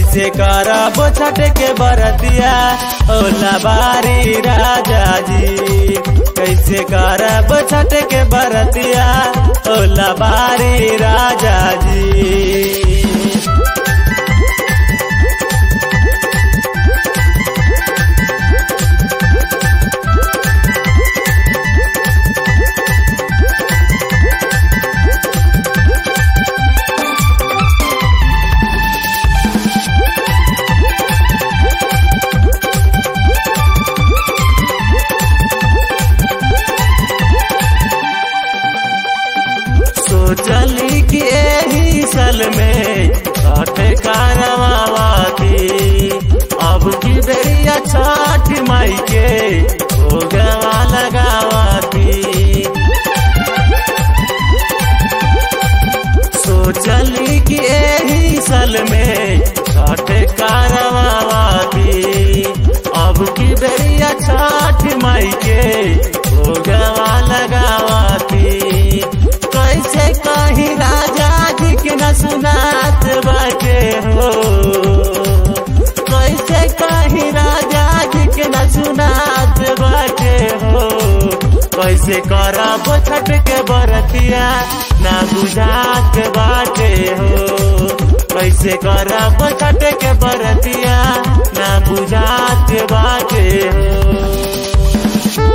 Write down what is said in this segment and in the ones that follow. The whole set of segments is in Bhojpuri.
कैसे करब छठ के बरतिया ओला बारी राजा जी कैसे करब छठ के बरतिया ओला बारी राजा जी सोचली कि एही सल में छठ कारवाती अब की बेरिया छठ माई के भोगवा लगावाती सोचली कि एही सल में छठ कारवाती अब की बेरिया छठ माई के भोगवा लगावाती कैसे कही राजा जी के न सुनात बाटे हो कैसे कही राजा जी के न सुनात बाटे हो कैसे करब छठ के बरतिया ना बुझात बाटे हो कैसे करब छठ के बरतिया ना बुझात बाटे हो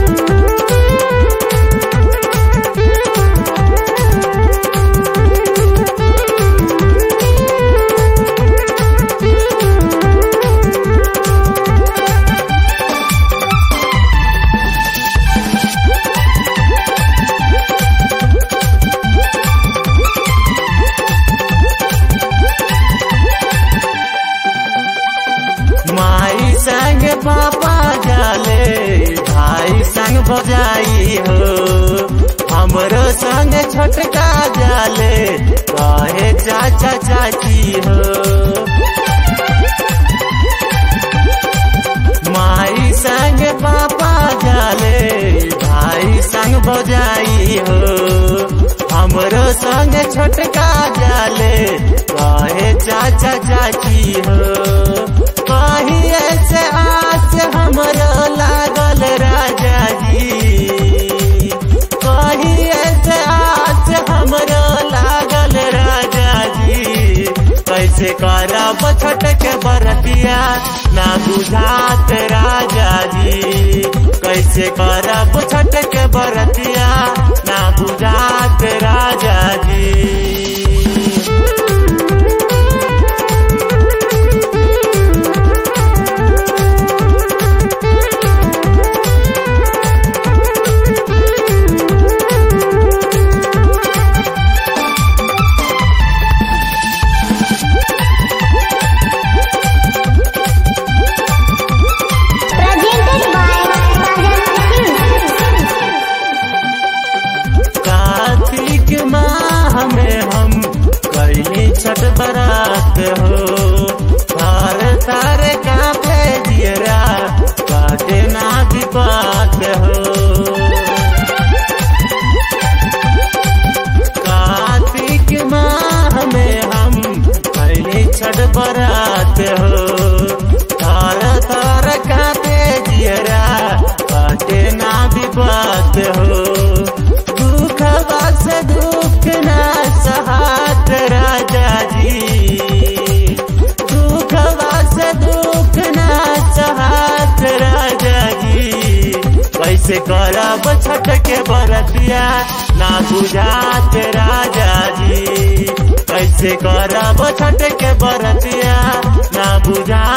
माई संग पापा जाले भाई संग बजाई हो हमरो संग छोटका जाले कहे चाचा चाची हो माई संग पापा जाले भाई संग बजाई हो हमरो संग छोटका जाले कहे चाचा चाची हो कही ऐसे आस हमरो लागल राजा जी कही ऐसे आस हमरो लागल राजा जी कैसे करब छठ के बरतिया ना बुझात राजा जी कैसे करब छठ के बरतिया ना बुझात राजा जी Presented by Sajan कार्तिक माह में हम कैली छठ बरात हो तार तार कांपे दियरा काटे ना दिपात हो कार्तिक माह में हम कैली छठ बरात हो तार तार कांपे दियरा काटे ना दिपात हो दुख बस दुख ना सहात राजा जी दुख बस दुख ना सहात राजा जी कैसे करब छठ के बरतिया ना बुझात राजा जी कैसे करब छठ के बरतिया ना बुझात